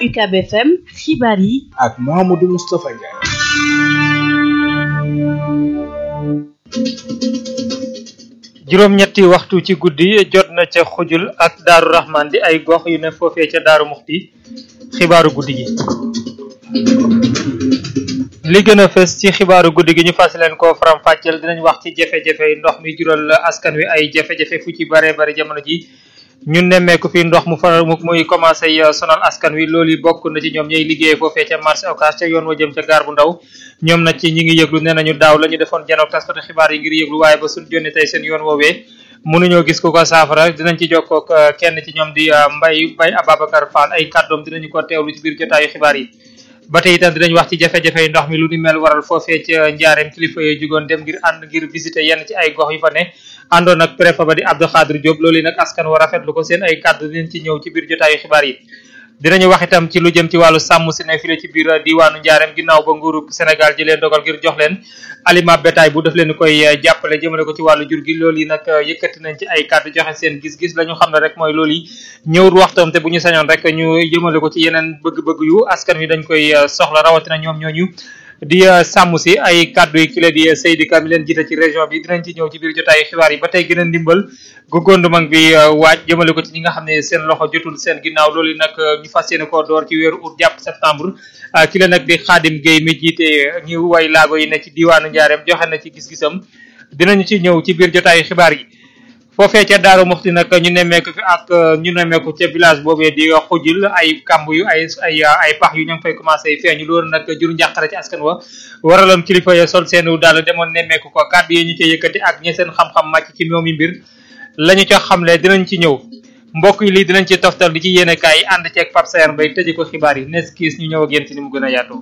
UCAB FM xibaar yi ak Mouhamadou Moustapha Ndiaye. juróom-ñetti waxtu ci guddi jot na ca xujul ak daaru rahman di ay gox yu ne foofee ca daaru muxti xibaaru guddi gi li gën a fës ci xibaaru guddi gi ñu fas leen ko faram fàcceel dinañ wax ci jafe-jafe ndox mi jural askan wi ay jafe-jafe fu ci bare bare jamono ji ñun nemmeeku fi ndox mu fa muy commencé sonal askan wi loolu yi bokk na ci ñoom ñooy liggéey foofee ca marché Ocass ca yoon wa jëm ca gaar bu ndaw ñoom nag ci ñi ngi yëglu nee nañu daaw la ñu defoon janook taskatu xibaar yi ngir yëglu waaye ba suñ jonni tey seen yoon woowee mënuñoo gis ku ko saafara dinañ ci jokkook kenn ci ñoom di Mbay Mbay Ababacar Fall ay kàddoom dinañu ko teewlu ci biir jotaayu xibaar yi ba tey itam dinañ wax ci jafe-jafe yi ndox mi lu ni mel waral foofee ca njaareem kilifa yooyu jugoon dem ngir ànd ngir visiter yenn ci ay gox yu fa ne àndoon ak préfet ba di Abdou Khadir Diop loolu nag askan wa rafetlu ko seen ay kàddu dinañ ci ñëw ci biir jotaayu xibaar yi dinañu wax itam ci lu jëm ci wàllu sàmm si ne file ci biir diwaanu njaareem ginnaaw ba nguuru Sénégal ji leen dogal ngir jox leen aliment bétail bu def leen koy jàppale jëmale ko ci wàllu jur gi loolu yi nag yëkkati nañ ci ay kàddu joxe seen gis-gis la ñu xam ne rek mooy loolu yi ñëwul waxtoom te bu ñu sañoon rek ñu jëmale ko ci yeneen bëgg-bëgg yu askan wi dañ koy soxla rawatina ñoom ñooñu di sàmm si ay kàddu yi kile di Seydi Ka mi leen jiite ci région bi dinañ ci ñëw ci biir jotaayu xibaar yi ba tey gën a ndimbal gu gouvernement bi waaj jëmale ko ci ñi nga xam ne seen loxo jotul seen ginnaaw loolu nag ñu fas yéene koo door ci weeru août jàpp septembre ki la nag di Xaadim Gueye mi jiite ñu way laago yi ne ci diwaanu Njaareem joxe na ci gis-gisam dinañu ci ñëw ci biir jotaayu xibaar yi foofee ca Daaru Muxti nag ñu nemmeeku fi ak ñu nemmeeku ca village boobee di xujil ay kamb yu ay ay ay pax yu ñu ngi fay commencé feeñu loolu nag jur njàqare ci askan wa waraloon kilifa ya sol seenu daal demoon nemmeeku ko kàddu yi ñu ca yëkkati ak ñe seen xam-xam màcc ci moomi mbir lañu ca xamle dinañ ci ñëw mbokk yi lii dinañ ci toftal di ci yéene kaay ànd ceeg Pape Sayar Mbaye tëje ko xibaar yi nes kiis ñu ñëw ak yéen ci ni mu gën a yaatoo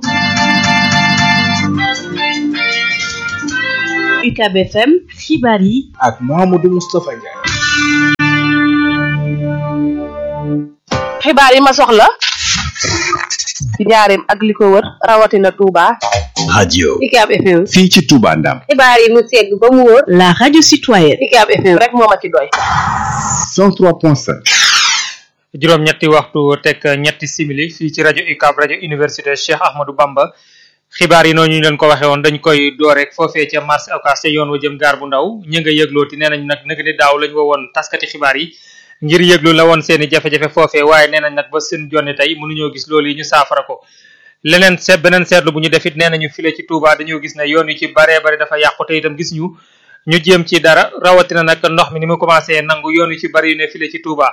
UCAB FM xibaar yi ak Mouhamadou Moustapha Ndiaye. xibaar yi ma soxla ci njaareem ak li ko wër rawatina Touba. radio UCAB FM. fii ci Touba Ndam xibaar yi mu segg ba mu wóor. la radio citoyenne UCAB FM rek moo ma ci doy. 103.5 juróom-ñetti waxtu teg ñetti simili fii ci rajo UCAB rajo université Cheikh Ahmadou Bamba xibaar yi noonu ñu leen ko waxee woon dañ koy door rek foofee ca marché Ocass ca yoon wa jëm gaar bu ndaw ñi nga yëglooti nee nañ nag nag ni daaw lañ woo woon taskati xibaar yi ngir yëglu la woon seeni jafe-jafe foofee waaye nee nañ nag ba seen jonne tey mënuñoo gis loolu yi ñu saafara ko leneen seet beneen seetlu bu ñu defit nee nañu file ci Touba dañoo gis ne yoon yu ci baree bari dafa yàqu te itam gis ñu ñu jéem ci dara rawatina nag ndox mi ni mu commencé nangu yoon yu ci bari yu ne file ci Touba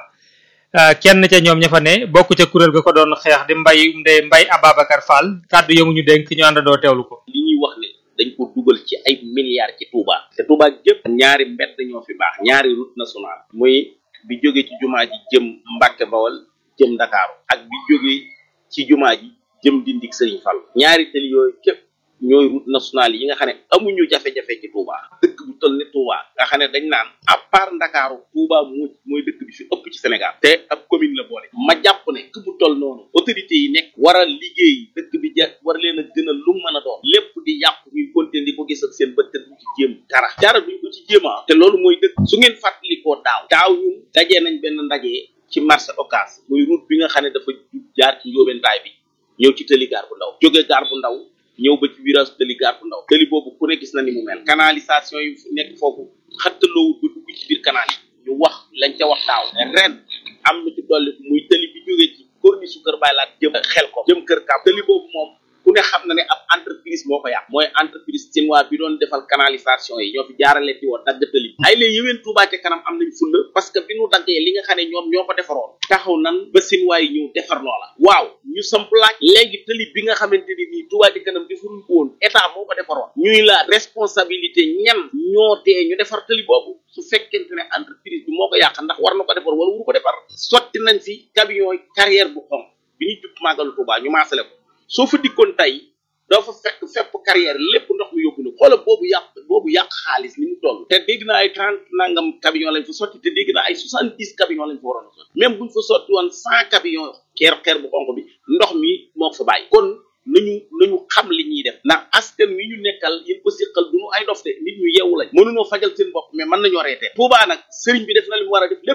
kenn ca ñoom ña fa ne bokk ca kuréel ga ko doon xeex di mbay nde mbay Ababacar Fall kàddu yamu ñu dénk ñu àndandoo teewlu ko li ñuy wax ne dañ ko dugal ci ay milliards ci Touba te Touba gépp ñaari mbedd ñoo fi baax ñaari route nationale muy bi jóge ci jumaa ji jëm Mbàkke Bawal jëm Ndakaaru ak bi jóge ci jumaa ji jëm Dindik Sëriñ Fall ñaari tëli yooyu képp ñooy route nationale yi nga xam ne amuñu jafe-jafe ci Touba dëkk bu toll ne Touba nga xam ne dañ naan à part Ndakaaru Touba moo mooy dëkk bi fi ëpp ci Sénégal te ab commune la boole ma jàpp ne dëkk bu toll noonu autorité yi nekk war a liggéey dëkk bi ja war leen a gën a lu mën a doon lépp di yàqu ñuy continuer di ko gis ak seen bët te duñ ci jéem dara dara duñ ko ci jéema te loolu mooy dëkk su ngeen fàttalikoo daaw daaw ñun dajee nañ benn ndaje ci marché Ocass muy route bi nga xam ne dafa jaar ci njóobentaay bi ñëw ci tëli gaar bu ndaw jóge gaar bu ndaw ñëw ba ci virage tëli gaar bu ndaw tëli boobu ku ne gis na ni mu mel canalisation yi nekk foofu xattaloowut ba dugg ci biir canal yi ñu wax lañ ca wax daaw ren am na ci dolli muy tëli bi jógee ci corniche su kër Baay Laat jëm xel ko jëm kër Kaab tëli boobu moom ku ne xam na ne ab entreprise moo ko yàq mooy entreprise chinois bi doon defal canalisation yi ñoo fi jaarale ci woon dagg tëli bi ay léegi yëween Touba ca kanam am nañ fulla parce que bi ñu daggee li nga xam ne ñoom ñoo ko defaroon taxaw nan ba chinois yi ñëw defar loola waaw ñu samp laaj léegi tëli bi nga xamante ni nii Touba ca kanam defaruñ ko woon état moo ko defaroon ñuy la responsabilité ñan ñoo tee ñu defar tëli boobu su fekkente ne entreprise bi moo ko yàq ndax war na ko defar wala wuru ko defar sotti nañ fi camion carrière bu xonq bi ñu jub màggalu Touba ñu maasale ko soo fa dikkoon tey doo fa fekk fépp carrière lépp ndox mi yóbbu na xoola boobu yàq boobu yàq xaalis ni mu toll te dégg naa ay trente nangam camion lañ fa sotti te dégg naa ay soixante dix camion lañ fa waroon a sotti même buñ fa sotti woon cent camion xeer xeer bu xonq bi ndox mi moo ko fa bàyyi kon nañu nañu xam li ñuy def ndax askan wi ñu nekkal yéen ko siqal duñu ay dof de nit ñu yeewu lañ mënunoo fajal seen bopp mais mën nañoo reetee Touba nag sëriñ bi def na li mu war a def lépp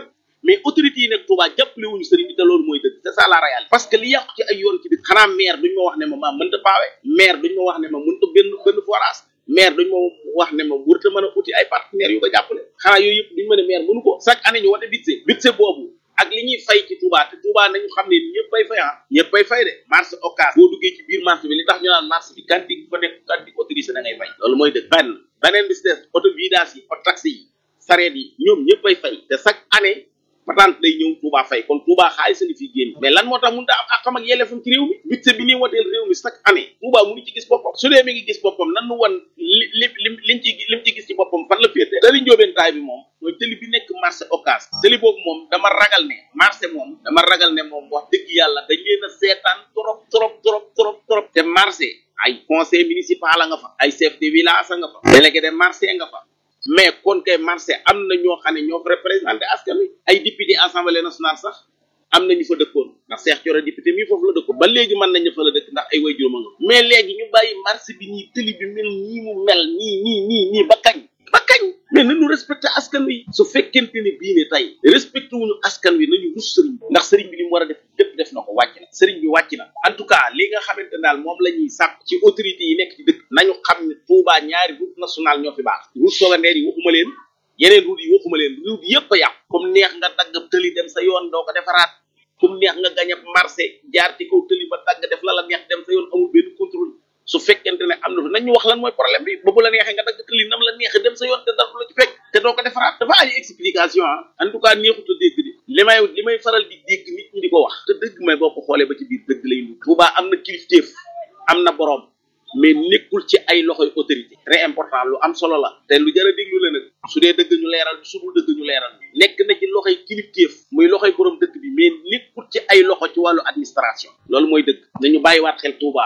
mais autorités yi nekk Touba jàppale wuñu sëriñ bi te loolu mooy dëgg c'est ça la réalité parce que li yàqu ci ay yoon ci dëkk xanaa maire duñ ma wax ne ma maa mënta paawe maire duñ ma wax ne ma mënta benn benn forage maire duñ ma wax ne ma wërta mën a uti ay partenaires yu ko jàppale xanaa yooyu yëpp duñ ma ne maire mënu ko chaque année ñu wote budget budget boobu ak li ñuy fay ci Touba te Touba nañu xam ne ñëpp bay fay ah ñëpp bay fay de marché occas boo duggee ci biir marché bi li tax ñu naan marché bi kanti fa nekk kanti autorisé da ngay fay loolu mooy dëgg benn beneen bi si des auto vidange yi auto taxi yi sareet yi ñoom ñëpp bay fay te chaque année patente day ñëw Touba fay kon Touba xaalis a ngi fiy génn mais lan moo tax mënut a am akam ak yelleefam ci réew mi budget bi ñuy woteel réew mi chaque année Touba mënu ci gis boppam su dee mi ngi gis boppam nan nu wan li li lim liñ ci lim ci gis ci boppam fan la féete tëli njóobentaay bi moom mooy tëli bi nekk marché occas tëli boobu moom dama ragal ne marché moom dama ragal ne moom wax dëgg yàlla dañ leen a seetaan trop trop trop trop trop te marché ay conseil municipal a nga fa ay chef de village a nga fa délégué de marché nga fa mais kon kay marché am na ñoo xam ne ñoo fa représenté askan wi ay député assemblée nationale sax am na ñu fa dëkkoon ndax Cheikh Thioro député mii foofu la dëkkoon ba léegi mën nañu fa la dëkk ndax ay way juróom a nga mais léegi ñu bàyyi marché bi nii tëli bi mel nii mu mel nii nii nii nii ba kañ ba kañ mais nañu respecté askan wi su fekkente ne bii ne tey respecté wuñu askan wi nañu rus sëriñ bi ndax sëriñ bi li mu war a def lépp def na ko wàcc na sëriñ bi wàcc na en tout cas li nga xamante ne daal moom la ñuy sàpp ci autorité yi nekk ci dëkk nañu xam ne Touba ñaari route nationale ñoo fi baax route secondaire yi waxuma leen yeneen route yi waxuma leen route yëpp a yàqu comme neex nga dagg tëli dem sa yoon doo ko defaraat comme neex nga gañ ab marché jaar ci kaw tëli ba dagg def la la neex dem sa yoon amul benn contrôle su fekkente ne am na fi nañu wax lan mooy problème bi ba bu la neexee nga dagg tëli nam la neexee dem sa yoon te dara du la ci fekk te doo ko defaraat dafa ay explication ah en tout cas neexut a dégg di li may li may faral di dégg nit ñi di ko wax te dëgg may boo ko xoolee ba ci biir dëgg lay lu Touba am na kilifteef am na boroom mais nekkul ci ay loxoy autorité très important lu am solo la te lu jar a déglu la nag su dee dëgg ñu leeral su dul dëgg ñu leeral nekk na ci loxoy kilifteef muy loxoy borom dëkk bi mais nekkul ci ay loxo ci wàllu administration loolu mooy dëgg nañu bàyyiwaat xel Touba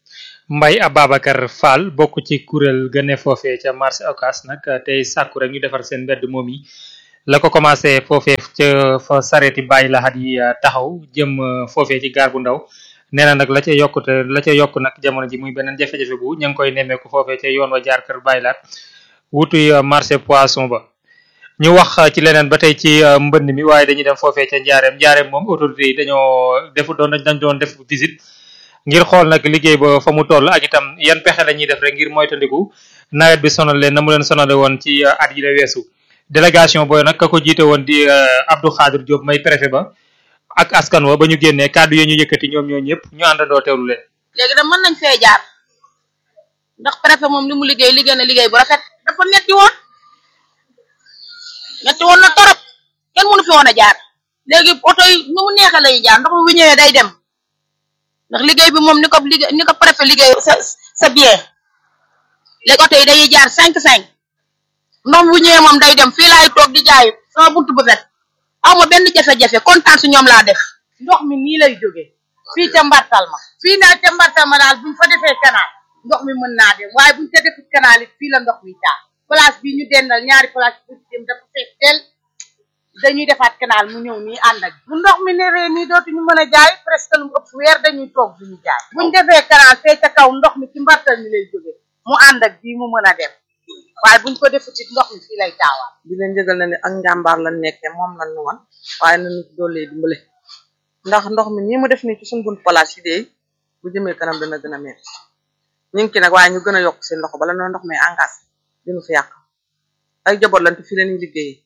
Mbay Ababacar Fall bokk ci kuréel ga ne foofee ca marché Ocass nag tey sàkku rek ñu defar seen mbedd moom yi la ko commencé foofee ca fa sareeti bàyyi laxat yi taxaw jëm foofee ci gaar bu ndaw nee na nag la ca yokkute la ca yokk nag jamono ji muy beneen jafe-jafe bu ña ngi koy nemmeeku foofee ca yoon wa jaar kër bàyyi laat wutuy marché poisson ba ñu wax ci leneen ba tey ci mbënd mi waaye dañuy dem foofee ca njaareem njaareem moom autorité yi dañoo defu doon dañ doon def visite ngir xool nag liggéey ba fa mu toll ak itam yan pexe la ñuy def rek ngir moytandiku nawet bi sonal leen na mu leen sonale woon ci at yi la weesu délégation booy nag ka ko jiite woon di Abdou Khadir Diop may préfet ba ak askan wa ba ñu génnee kàddu yi ñu yëkkati ñoom ñoo ñëpp ñu àndandoo teewlu leen. léegi nag mën nañ fee jaar ndax préfet moom li mu liggéey liggéey na liggéey bu rafet dafa metti woon metti woon na torop kenn mënu fi woon a jaar léegi oto yi nu mu neexee lay jaar ndox mi bu ñëwee day dem ndax liggéey bi moom ni ko liggéey ni ko préfet liggéey sa sa bien léegi oto yi dañuy jaar cinq cinq ndox mi bu ñëwee moom day dem fii laay toog di jaay sama buntu bu fet aw ma benn jafe-jafe kontaan su ñoom laa def ndox mi nii lay jóge fii ca mbartal ma fii naa ca mbartal ma daal buñ fa defee canal ndox mi mën naa dem waaye buñ ca defut canal it fii la ndox mi taa place bi ñu dendal ñaari place pour dem dafa fees tel dañuy defaat canal mu ñëw nii ànd ak bu ndox mi neree nii dootuñu mën a jaay presque lu ëpp weer dañuy toog duñu jaay buñ defee canal fee ca kaw ndox mi ci mbartal mi lay jóge mu ànd ak bii mu mën a dem waaye buñ ko defut it ndox mi fii lay taawaat di leen jëgal na ne ak njàmbaar lan nekkee moom lan nu wan waaye nañu ci doolee dimbale ndax ndox mi nii mu def nii ci suñ bunt place yi dee bu jëmee kanam dana gën a metti ñu ngi ci nag waaye ñu gën a yokk seen loxo bala noo ndox mi engagé dinu fi yàq ay jaboot lan te fi leen liggéeyee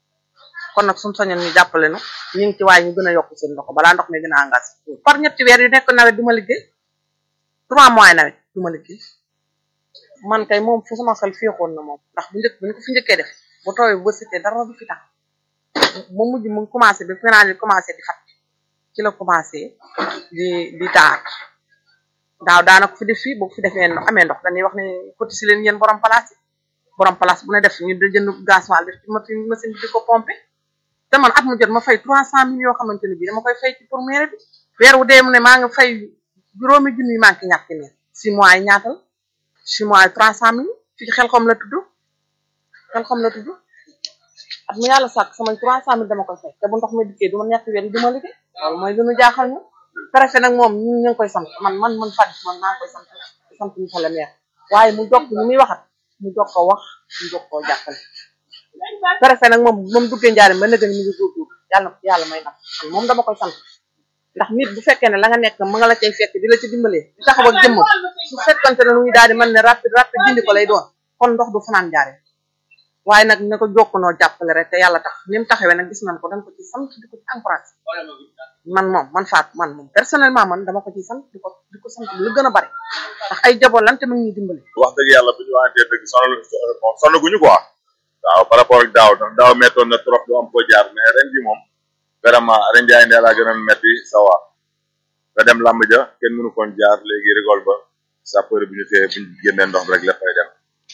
kon nag suñ soñoon ñu jàppale nu ñu ngi ci waaye ñu gën a yokk seen loxo balaa ndox mi gën a engagé par ñetti weer yu nekk nawet du ma liggéey trois mois nawet du ma liggéey man kay moom fu sama xel féexoon na moom ndax bu njëkk bu ñu ko fi njëkkee def bu tooyee bu bësitee dara du fi tax ba mujj mu commencé ba final yi commencé di fat ci la commencé di di taar daaw daana ko fi def fii boo fi defee amee ndox dañuy wax ne côté si leen yéen borom place yi borom place bu ne def ñu da jënd gasoil def ci machine machine bi di ko pompe te man at mu jot ma fay trois cent mille yoo xamante ne bii dama koy fay ci pour maire bi weer wu dee mu ne maa nga fay juróomi junni manqué ñàkk ci maire six mois yi ñaatal six mois yi trois cent mille fii xel xom la tudd xel xom la tudd at mu yàlla sàkk sama trois cent mille dama koy fay te bu ndox mi dikkee du ma ñàkk weer yi du ma liggéey loolu mooy lu ñu jaaxal ñu préfet nag moom ñu ngi koy sant man man man Fatou man maa ngi koy sant sant monsieur le maire waaye mu jokk ñu muy waxat mu jokk ko wax mu jokk koo jàppale préfet nag moom moom duggee njaarim ba nëgën mi ngi góorgóorlu yàlla na yàlla may nag moom dama koy sant ndax nit bu fekkee ne la nga nekk ma nga la cay fekk di la ci dimbalee di taxaw ak jëmmam su fekkante ne lu ñu daal di mën ne rapide rapide dindi ko lay doon kon ndox du fanaan njaarim waaye nag na ko jokkunoo jàppale rek te yàlla tax ni mu taxawee nag gis nañ ko dañ ko ci sant di ko ci encouragé man moom man faat man moom personnellement man dama ko ci sant di ko di ko sant lu gën a bari ndax ay jaboot lan te mu ngi ñuy dimbali wax dëgg yàlla bu ñu waxantee dëgg sonal sonaguñu quoi waaw par rapport ak daaw ndax daaw mettoon na trop du am ko jaar mais ren bi moom vraiment ren jaay ndee laa gën a metti sa waa nga dem làmb ja kenn mënu koon jaar léegi rigol ba sapeur bi ñu téye bu ñu génnee ndox rek léppay dem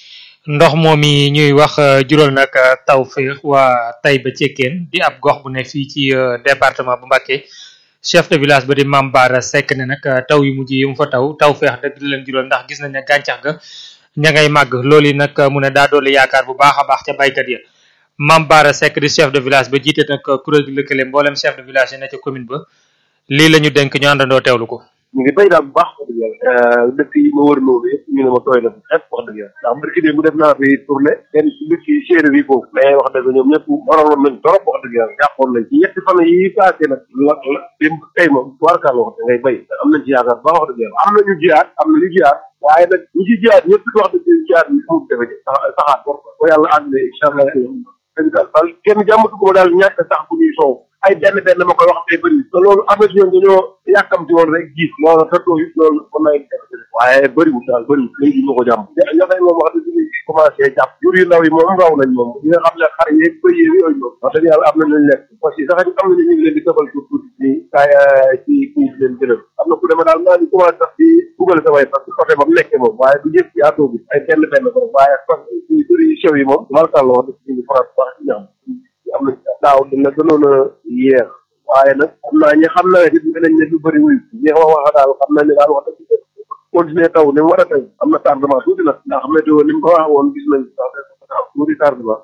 ndox moom yi ñuy wax jural nag taw féex waa Taïba Cekkeen di ab gox bu ne fii ci département bu Mbacké chef de village ba di Mame Bara Seck ne nag taw yu mujj yi mu fa taw taw féex dëgg la leen jural ndax gis nañ ne gàncax ga ña ngay màgg loolu yi nag mu ne daa doole yaakaar bu baax a baax ca baykat ya Mame Bara Seck di chef de village ba jiite nag kuréel gi lëkkale mboolem chef de village yi ne ca commune ba lii la ñu dénk ñu àndandoo teewlu ko ñu ngi béy daal bu baax wax dëgg yàlla dëkk yi ma wër loolu yëpp ñu ne ma tooy na xepp wax dëgg yàlla ndax mbir mu def naa fi tournée seen dëkk yi séeréer yi foofu mais wax dëgg ñoom ñëpp waraloon nañ torop wax dëgg yàlla jàppoon nañ ci ñetti fan yi passé nag la la dem tey moom tubaarkaal wax da ngay béy am nañ ci yaakaar baax wax dëgg yàlla am nañu jiyaat am nañu jiyaat waaye nag ñi ci jiyaat ñëpp wax dëgg jiyaat bi fu defe saxaat ko ko yàlla ànd incha allah dëgg daal daal kenn jàmmatu ko daal ñàkk sax bu ñuy soow ay benn benn ma koy wax tey bëri te loolu am na si ñoom dañoo yàkkamti woon rek gis loolu te too it loolu mën naa indi waaye bëriwul daal bëriwul léegi ñu ko jàmm ñaxay moom wax dëgg ñu commencé jàpp jur yu ndaw yi moom raw nañ moom ñi nga xam ne xar yeeg bëy yeeg yooyu moom wax dëgg yàlla am na lañ lekk parce que sax am na ñu ngi leen di defal tuuti tuuti nii kaay ci kii di leen jëlal am na ku dema daal maa ngi commencé sax di dugal sa way parce que côté ba mu nekkee moom waaye du yëpp yaatoo bi ay benn benn ko waaye ci bëri yu sew yi moom markal la wax dëgg ñu ngi faral baax ci ñaam am na daaw dina gënoon a yéex waaye nag xam naa ñi xam naa it nañ ne lu bëri wuy ñi wax wax daal xam naa ne daal wax dëgg continuer taw ni mu war a taw am na tardement tuuti nag ndax météo ni mu ko wax woon gis nañ sax tuuti tardement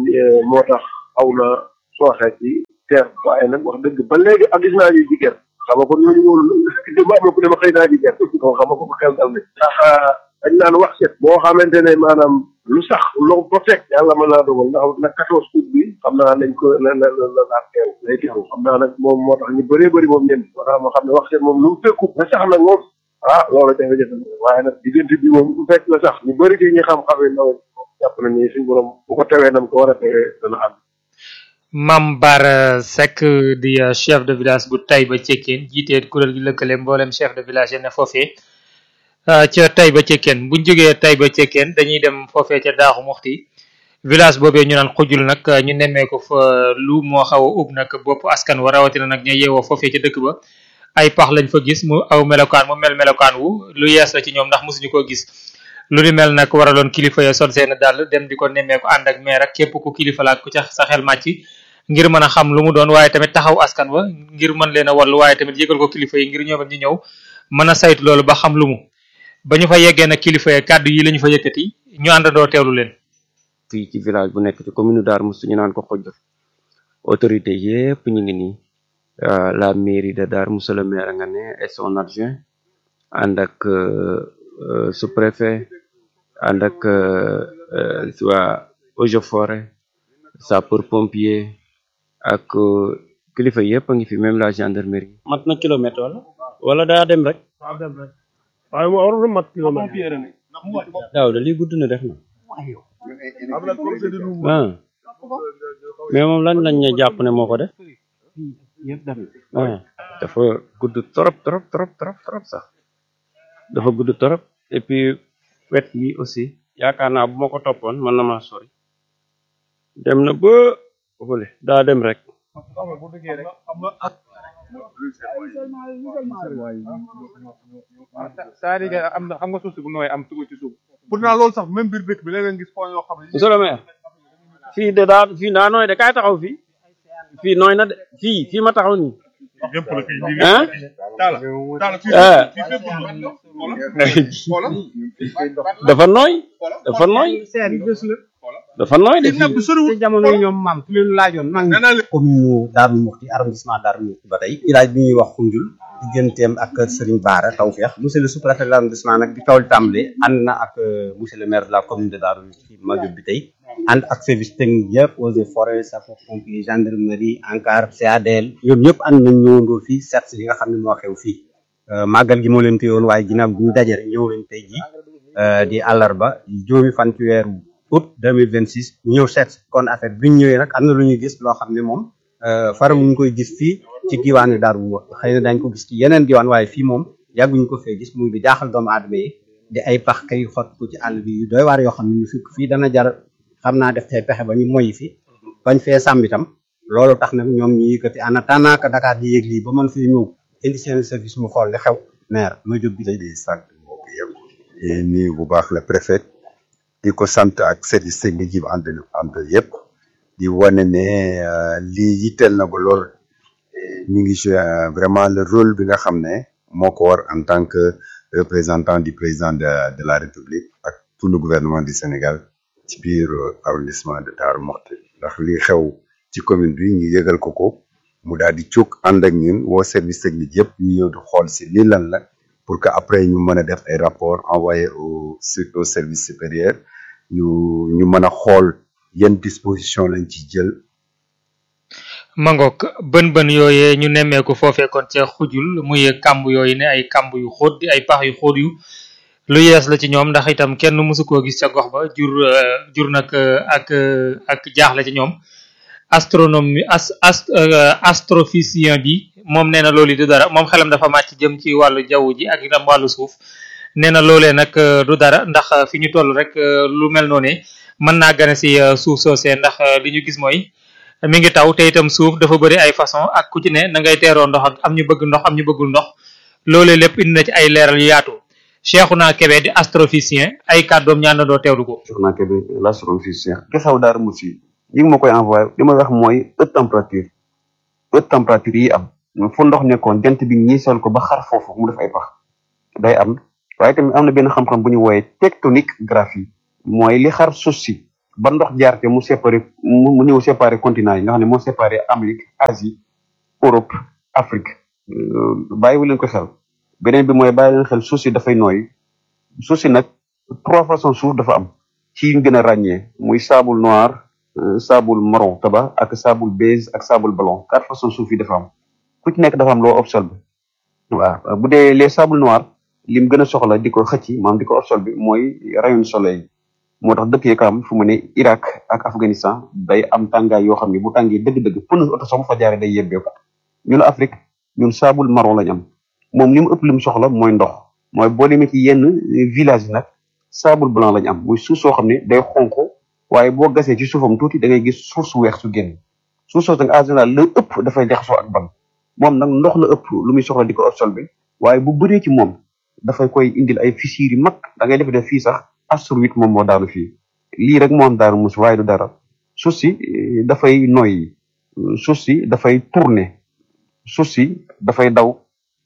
moo tax aw na sooxe ci terre waaye nag wax dëgg ba léegi ak gis naa ñuy jigéen xam nga kon ñooñu woon démb am na ku ne ma xëy naa jigéen ko xam nga ko xel dal ne ndax dañ naan wax set boo xamante ne maanaam lu sax loo ba fekk yàlla mën naa dogal ndax nag quatorze août bi xam naa nañ ko la la la la la teew lay teew xam naa nag moom moo tax ñu bëree bëri moom ñen moo tax ma xam ne wax set moom lu mu fekku na sax nag moom ah loolu jafe-jafe waaye nag diggante bi moom bu fekk la sax ñu bëri ci ñi xam-xamee nawet jàpp na ni suñ borom bu ko tewee nam ko war a tewee dana am Mame Bara Seck di chef de village bu Taïba Cekkeen jiite kuréel gi lëkkale mboolem chef de village yi ne foofee ca Taïba Cekkeen buñ jógee Taïba Cekkeen dañuy dem foofee ca Daaxu Muxti village boobee ñu naan xujul nag ñu nemmee ko fa lu moo xaw a ub nag bopp askan wa rawatina nag ña yeewoo foofee ca dëkk ba ay pax lañ fa gis mu aw melokaan mu mel melokaan wu lu yees la ci ñoom ndax mosuñu koo gis lu ni mel nag waraloon kilifa ya sol seen dàll dem di ko nemmee ko ànd ak meer ak képp ku kilifa laak ku ca sa xel màcc ngir mën a xam lu mu doon waaye tamit taxaw askan wa ngir mën leen a wallu waaye tamit yëgal ko kilifa yi ngir ñoom ñu ñëw mën a saytu loolu ba xam lu mu ba ñu fa yeggee nag kilifa ya kàddu yi lañu fa yëkkati ñu àndandoo teewlu leen fii ci village bu nekk ci commune Darou Mouhty ñu naan ko xojj autorité yépp ñu ngi nii la mairie de Darou Mouhty le maire nga ne et son adjoint ànd ak sous-préfet ànd ak waa eaux et forêt sapeur pompier ak kilifa yépp a ngi fi même la gendarmerie. mat na kilomètre wala. wala daa dem rek. waaw dem rek waaye mu warul mat kilomètre. daaw de lii gudd na def na. ah mais moom lan lañ ne jàpp ne moo ko def. ah dafa gudd trop trop trop trop trop sax dafa gudd trop et puis wet yi aussi yaakaar naa bu ma ko toppoon mën na maa sori. dem na ba fële daa dem rek. c'est-à-dire que am na xam nga suuf si bu nooy am tugu ci suuf pourtant loolu sax même biir dëkk bi léeg nga gis point yoo xam ne monsieur le maire fii de daa fii daa nooy de kaay taxaw fii fii nooy na de fii fii ma taxaw nii ah dafa nooy dafa nooy dafa nooy de fii ci jamono yi ñoom maam ku leen laajoon maa ngi commune Darou Mouhty arrondissement Darou Mouhty ba tey village bi ñuy wax Koundiul digganteem ak Serigne Bara Tawfekh monsieur le sous-préfet de l'arrondissement nag bi kaw li tàmbalee ànd na ak monsieur le maire de la commune de Darou ci Madiop bi tey ànd ak service technique yëpp eaux et forêts sapeurs-pompiers gendarmerie ANCAR CADL ñoom ñëpp ànd nañ ñëwandoo fii seet si li nga xam ne moo xew fii màggal gi moo leen téyoon waaye ginnaaw bi ñu daje rek ñëw leen tey ji di àllarba juróomi fan ci weeru août 2026 ñu ñëw seet kon affaire bi ñu ñëwee nag am na lu ñuy gis loo xam ne moom faram ñu koy gis fii ci diwaanu Darou xëy na dañ ko gis ci yeneen diwaan waaye fii moom yàgguñu ko fee gis muy di jaaxal doomu aadama yi di ay pax kay xot ko ci àll bi yu doy waar yoo xam ne ñu fi fii dana jar xam naa def tey pexe ba ñu moyi fi bañ fee sàmm itam loolu tax nag ñoom ñu yëkkati en attendant que Dakar di yéeg lii ba mën fee ñëw indi seen service mu xool li xew maire ma jóg bi di sant mbokk yëpp di nuyu bu baax le préfet di ko sant ak service technique yi ànd ànd yëpp di wane ne lii yitteel na ko lool ñu ngi joué vraiment le rôle bi nga xam ne moo ko war en tant que représentant du président de de la république ak tout le gouvernement du Sénégal ci biir arrondissement de Darou Mouhty ndax lii xew ci commune bi ñu yëgal ko ko mu daal di jóg ànd ak ñun woo service technique yëpp ñu ñëw di xool si lii lan la pour que après ñu mën a def ay rapport envoyé au au service supérieur ñu ñu mën a xool yan disposition lañ ci jël mangook bën bën yooyee ñu nemmeeku foofee kon ca xujul muy kàmb yooyu ne ay kàmb yu xóot di ay pax yu xóot yu lu yees la ci ñoom ndax itam kenn mësu koo gis ca gox ba jur jur nag ak ak jaaxle ci ñoom astronome as ast astrophysicien bi moom nee na loolu du dara moom xelam dafa màcc jëm ci wàllu jaww ji ak itam wàllu suuf nee na loolee nag du dara ndax fi ñu toll rek lu mel noonu mën naa gane si suuf soosee ndax li ñu gis mooy mi ngi taw te itam suuf dafa bëri ay façon ak ku ci ne na ngay teeroo ndox ak am ñu bëgg ndox am ñu bëggul ndox loolee lépp indi na ci ay leeral yu yaatu Cheikhouna Kébé di astrophysicien ay kàddoom ñaan na doo teewlu ko. Cheikhouna Kébé l'astrophysicien kesaw Darou Mouhty yi ngi ma koy envoyé li may wax mooy haute température haute température yi am fu ndox nekkoon jant bi ñiisal ko ba xar foofu mu def ay pax day am waaye tamit am na benn xam-xam bu ñu wooyee tectonique graphie mooy li xar suuf si ba ndox jaar te mu séparé mu ñëw séparé continent yi nga xam ne moo séparé Amérique Asie Europe Afrique bàyyiwu leen ko xel beneen bi mooy bàyyi leen xel suuf si dafay nooy suuf si nag trois façons suuf dafa am ci ñu gën a ràññee muy sable noir sable marron tabac ak sable beige ak sable blanc quatre façons suuf yi dafa am ku ci nekk dafa am loo absorbé waaw bu dee les sable noir lim gën a soxla di ko xëcc maanaam di ko absorbé mooy rayon soleil moo tax dëkk yi ko am fu mu ne Irak ak Afghanistan day am tàngaay yoo xam ne bu tàngee dëgg-dëgg pneu oto sax bu fa jaaree day yebbeeku ñun Afrique ñun sable marron lañ am moom li mu ëpp li mu soxla mooy ndox mooy boo demee ci yenn village yi nag sable blanc lañ am muy suuf soo xam ne day xonq waaye boo gasee ci suufam tuuti da ngay gis suuf su weex su génn suuf soo nag en général la ëpp dafay jaxasoo ak ban moom nag ndox la ëpp lu muy soxla di ko absorbé waaye bu bëree ci moom dafay koy indil ay fissures yu mag da ngay def def fii sax astroïde moom moo daanu fii lii rek moo am Darou Mouhty waaye du dara suuf si dafay noyyi suuf si dafay tourner suuf si dafay daw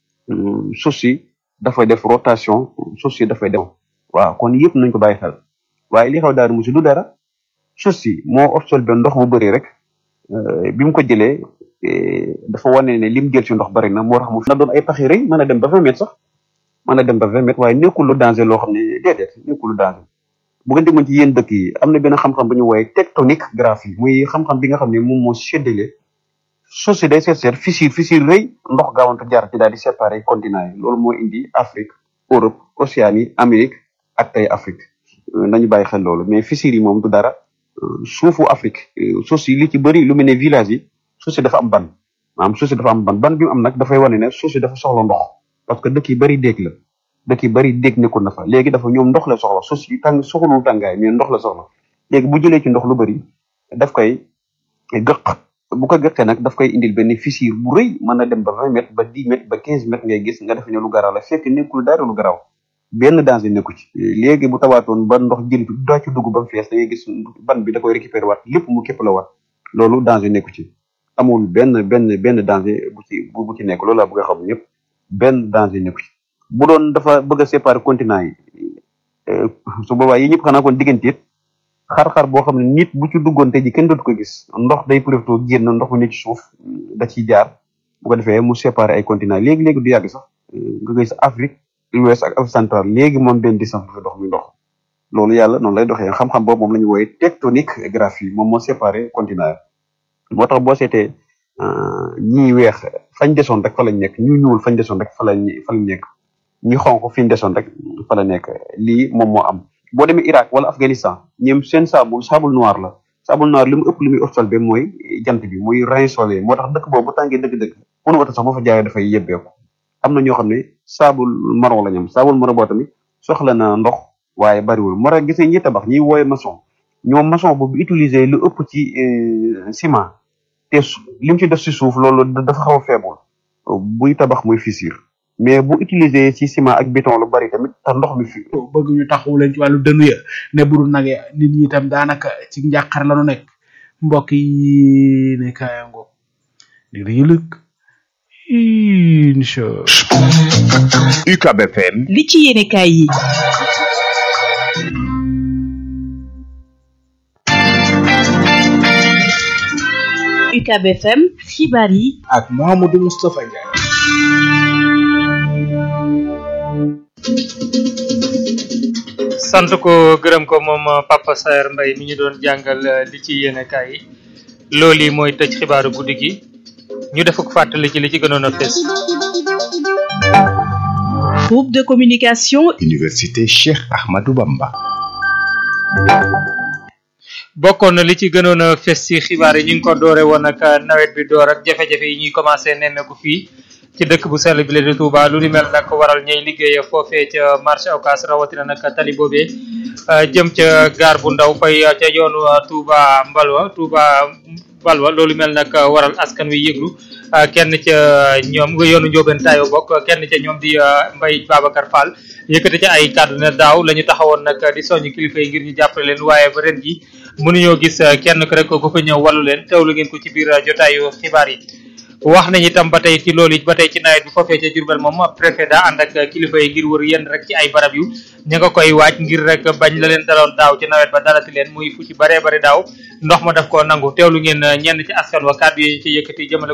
suuf si dafay def rotation suuf si dafay dem waaw kon yëpp nañ ko bàyyi xel waaye li xew Darou Mouhty du dara suuf si moo absorbé ndox mu bëri rek bi mu ko jëlee dafa wane ne lim jël ci ndox bëri na moo tax mu na doon ay paxi rëy mën a dem ba vingt mètres sax mën a dem ba vingt mètres waaye nekkul lu danger loo xam ne déedéet nekkul lu danger bu ngeen demoon ci yéen dëkk yi am na benn xam-xam bu ñu wooye tectonique graphie muy xam-xam bi nga xam ne moom moo séddale suuf si day seet seet fissure fissure rëy ndox gaawantu jaar ci daal di séparé continent yi loolu moo indi Afrique Europe Océanie Amérique ak tey Afrique nañu bàyyi xel loolu mais fissure yi moom du dara suufu Afrique suuf si li ci bëri lu mel ne village yi suuf si dafa am ban maanaam suuf si dafa am ban ban bi mu am nag dafay wane ne suuf si dafa soxla ndox parce que dëkk yi bëri déeg la dëkk yi bëri déeg nekkul na fa léegi dafa ñoom ndox la soxla suuf si tàng soxlul tàngaay mais ndox la soxla léegi bu jëlee ci ndox lu bëri daf koy gëq bu ko gëqee nag daf koy indil benn fissure bu rëy mën na dem ba vingt mètres ba dix mètres ba quinze mètres ngay gis nga def ne lu garaaw la fekk nekkul dara lu garaaw benn danger nekku ci léegi bu tawaatoon ba ndox jël bi daa ci dugg ba mu fees da ngay gis ban bi da koy récupérer waat lépp mu képp la waat loolu danger nekku ci amul benn benn benn danger bu ci bu ci nekk loolu laa bëgg a xam ñëpp benn danger nekku ci bu doon dafa bëgg a séparer continent yi su boobaa yi ñëpp xanaa kon digganteet xar-xar boo xam ne nit bu ci duggoon tey ji kenn dootu ko gis ndox day profité génn ndox mu ne ci suuf da ciy jaar bu ko defee mu séparé ay continent léegi léegi du yàgg sax nga gis Afrique l'ouest ak Afrique centrale léegi moom benn distance bu fi dox muy ndox loolu yàlla noonu lay doxee xam-xam boobu moom la ñu wooyee tectonique graphie moom moo séparé continent yi moo tax boo seetee ñii weex fañ desoon rek fa lañ nekk ñu ñuul fañ desoon rek fa lañ fa lañ nekk ñi xonq fi ñu desoon rek fa la nekk lii moom moo am boo demee Irak wala Afghanistan ñoom seen sable sable noir la sable noir li mu ëpp li muy absorbé mooy jant bi muy rayon solaire moo tax dëkk boobu bu tàngee dëgg-dëgg pour wata sax boo fa jaaree dafay yebbeeku am na ñoo xam ne sable marron la ñoom sable marron boo tamit soxla na ndox waaye bariwul moo tax gisee ñi tabax ñi wooye maçon ñoom maçon boobu utiliser lu ëpp ci ciment te li mu ci def si suuf loolu dafa xaw a faible buy tabax muy fissure mais bu utiliser ci ciment ak béton lu bari tamit tax ndox mi fi bëgg ñu taxawu leen ci wàllu dënu ya ne budul nag ya nit ñi itam daanaka ci njàqare la nu nekk mbokk yi ne kaayango di dañu lëkk incha UCAB FM li ci yéene kaay yi UCAB FM xibaar yi ak Mouhamadou Moustapha Ndiaye sant ko gërëm ko moom Papa Saer Mbaye mi ñu doon jàngal li ci yéene kaay yi loolu yi mooy tëj xibaaru guddi gi ñu def ko fàttali ci li ci gënoon a fees groupe de communication Université Cheikh Ahmadou Bamba bokkoon na li ci gënoon a fes ci xibaar yi ñu ngi ko doore woon ak nawet bi door ak jafe-jafe yi ñuy commencé nemmeeku fii ci dëkk bu sell bi la di Touba lu ni mel nag waral ñay liggéey foofee ca marché Ocass rawatina nag tali boobee jëm ca gaar bu ndaw fay ca yoonu Touba Mbalwa Touba Mbalwa loolu mel nag waral askan wi yëglu kenn ca ñoom nga yoonu Njóobeen Tayo bokk kenn ca ñoom di Mbaye Babacar Fall yëkkati ca ay kàddu ne daaw la ñu taxawoon nag di soññ kilifa yi ngir ñu jàppale leen waaye ba ren ji mënuñoo gis kenn ku rek ku fa ñëw wàllu leen teewlu ngeen ko ci biir jotaayu xibaar yi wax nañ itam ba tey ci loolu it ba tey ci nawet bi foofee ca Jurbel moom préfet daa ànd ak kilifa yi ngir wër yenn rek ci ay barab yu ña nga koy waaj ngir rek bañ la leen daloon daaw ci nawet ba dalati leen muy fu ci baree bari daaw ndox ma daf koo nangu teewlu ngeen ñenn ci askan wa kàddu yi ci yëkkati jëmale